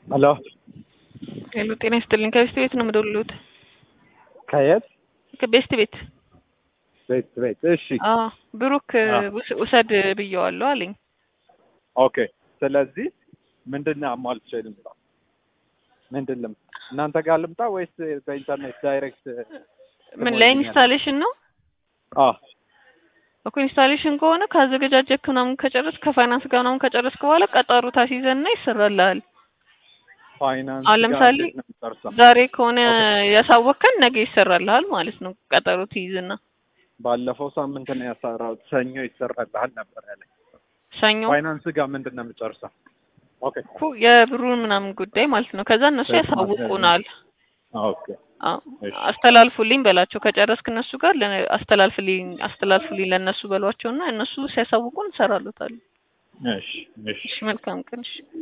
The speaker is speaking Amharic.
ሄሎ ሄሎ ጤና ይስጥልኝ። ከቤስት ቤት ነው የምደውልልዎት። ከየት ከቤስት ቤት። ቤት ቤት እሺ አዎ ብሩክ አዎ። ውስ- ውሰድ ብየዋለሁ አለኝ። ኦኬ ስለዚህ ምንድን ነው አሟልቼ ልምጣ ምንድን ልምጣ እናንተ ጋር ልምጣ ወይስ በኢንተርኔት ዳይሬክት ምን ለኢንስታሌሽን ነው አ እኮ ኢንስታሌሽን ከሆነ ካዘገጃጀክ ምናምን ከጨረስክ ከፋይናንስ ጋር ምናምን ከጨረስክ በኋላ ቀጠሮ ታስይዘና ይሰራልሃል። ፋይናንስ አሁን ለምሳሌ ጋር እንዴት ነው የምጨርሰው? ዛሬ ከሆነ ያሳወቅከን ነገ ይሰራልሃል ማለት ነው። ቀጠሮ ትይዝና ባለፈው ሳምንት ነው ያሰራሁት ሰኞ ይሰራልሃል ነበር ያለኝ ሰኞ ፋይናንስ ጋር ምንድን ነው የምጨርሰው ኦኬ እኮ የብሩን ምናምን ጉዳይ ማለት ነው። ከዛ እነሱ እሺ፣ ያሳውቁናል። ኦኬ አዎ፣ እሺ አስተላልፉልኝ በላቸው። ከጨረስክ እነሱ ጋር ለ- አስተላልፍልኝ አስተላልፉልኝ ለእነሱ በሏቸውና እነሱ ሲያሳውቁን እንሰራሉታል። እሺ እሺ እሺ፣ መልካም ቀን። እሺ